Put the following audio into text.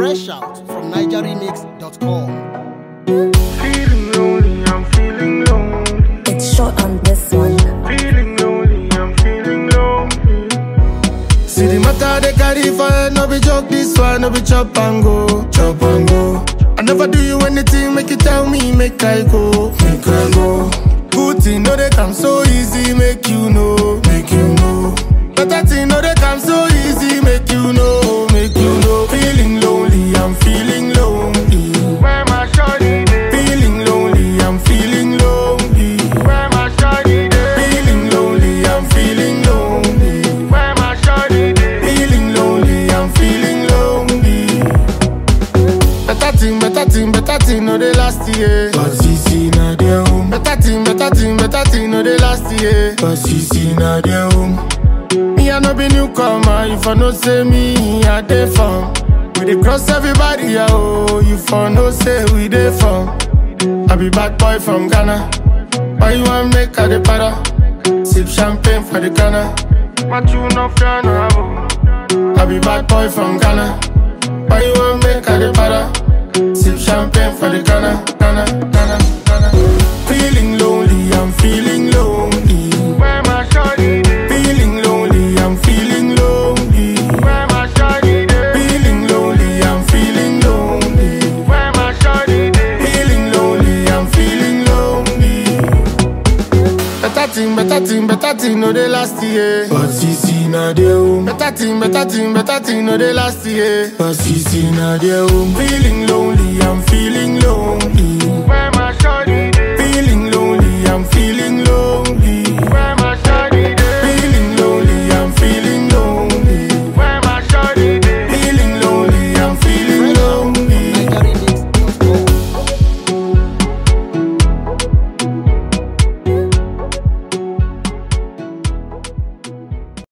Fresh out from NigerRemix.com. Feeling lonely, I'm feeling lonely. It's short on this one. Feeling lonely, I'm feeling lonely. See the matter they carry for head, no be joke this one, no be chop and go, chop and go. I never do you anything, make you tell me, make I go, make I go. Good thing, no they come so easy, make you know, make you know. Better thing, no they come so easy, make you know, make you know. Feeling lonely, I'm feeling lonely. Where my shawty dey? Feeling lonely, I'm feeling lonely. Where my shawty dey? Feeling lonely, I'm feeling lonely. Where my shawty dey? Feeling lonely, I'm feeling lonely. Better thing, better thing, better thing, no they last year. But CC na their home. Better thing, better thing, better thing, no they last year. But CC na their home. Me I no be newcomer, if I no say me, I dey from. We dey cross everybody, yeah, oh, you for no say we dey from. I be bad boy from Ghana. Why you want make a dey para? Sip champagne for the Ghana. My tune no fear no abo. I be bad boy from Ghana. Why you want make a dey para? Sip champagne for the Ghana, Ghana, Ghana, Ghana. Feeling lonely, I'm feeling lonely. Where my shawty dey? Feeling lonely, I'm feeling lonely. Where my shawty dey? Feeling lonely, I'm feeling lonely. Where my shawty dey? Feeling lonely, I'm feeling lonely. Better thing, better thing, better thing, no they last year. But CC na their home. Better thing, better thing, better thing, no they last year. But CC na their home. Feeling lonely, I'm feeling lonely.